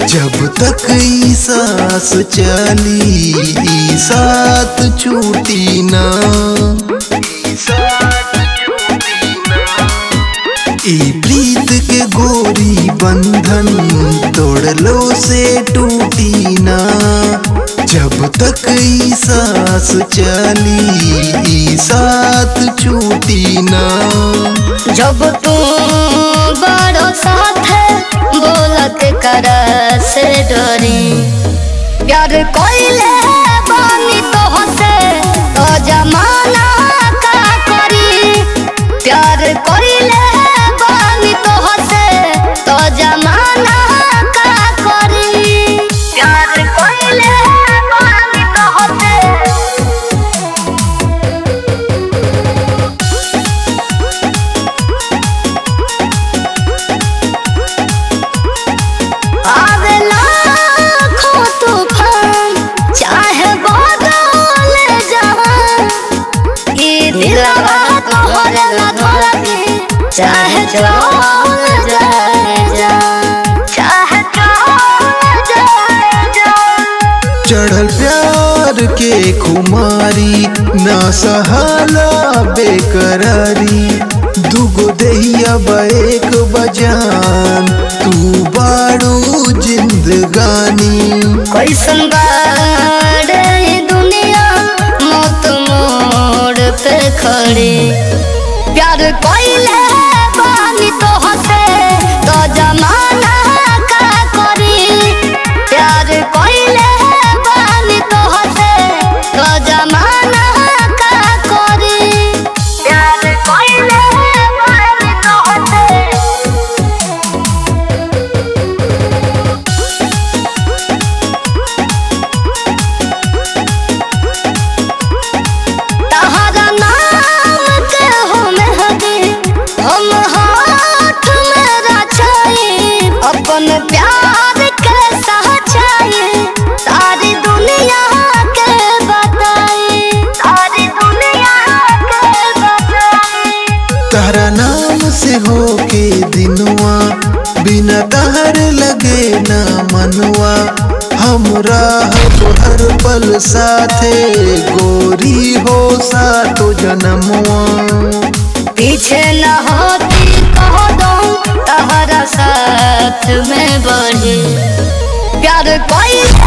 जब तक ई सांस चली ई साथ छूटी ना ई प्रीत के गोरी बंधन तोड़लो से टूटी ना जब तक ई सांस चली ई साथ छूटी ना जब तू बड़ो साथ बोलत कर से डरी प्यार कोइले बानी तो हसे तो जमाना का करी प्यार कोइले बानी तो हसे तो जमाना का करी प्यार कोइले बानी तो हसे आवेला खो तूफान चाहे बदल जहान ई दिलवा तोहरे ला धड़के चाहे चल जाए जान चाहे चल जाए जान चढ़ल प्यार के खुमारी ना सहाला बेकरारी दुगो दहिया एक बजान तू बाड़ू जिंदगानी कैसन बाड़े ई दुनिया मौत मोड़ पे खड़ी प्यार कोइले बानी तो हसे तो जमाना का करी प्यार कोइले बानी तो हसे तो जमाना का करी प्यार कोइले बानी तो हसे तहरा नाम के हो मेहदी हम हाथ में रचाई अपन प्यार के सच्चाई सारी दुनिया के बताई सारी दुनिया के बताई तारा नाम से हो के दिनुआ बिना तहर लगे ना मनवा हमरा हर पल साथे गोरी हो सातो जन्मवा पीछे न होती कह दो तहरा साथ में बढ़ी प्यार कोई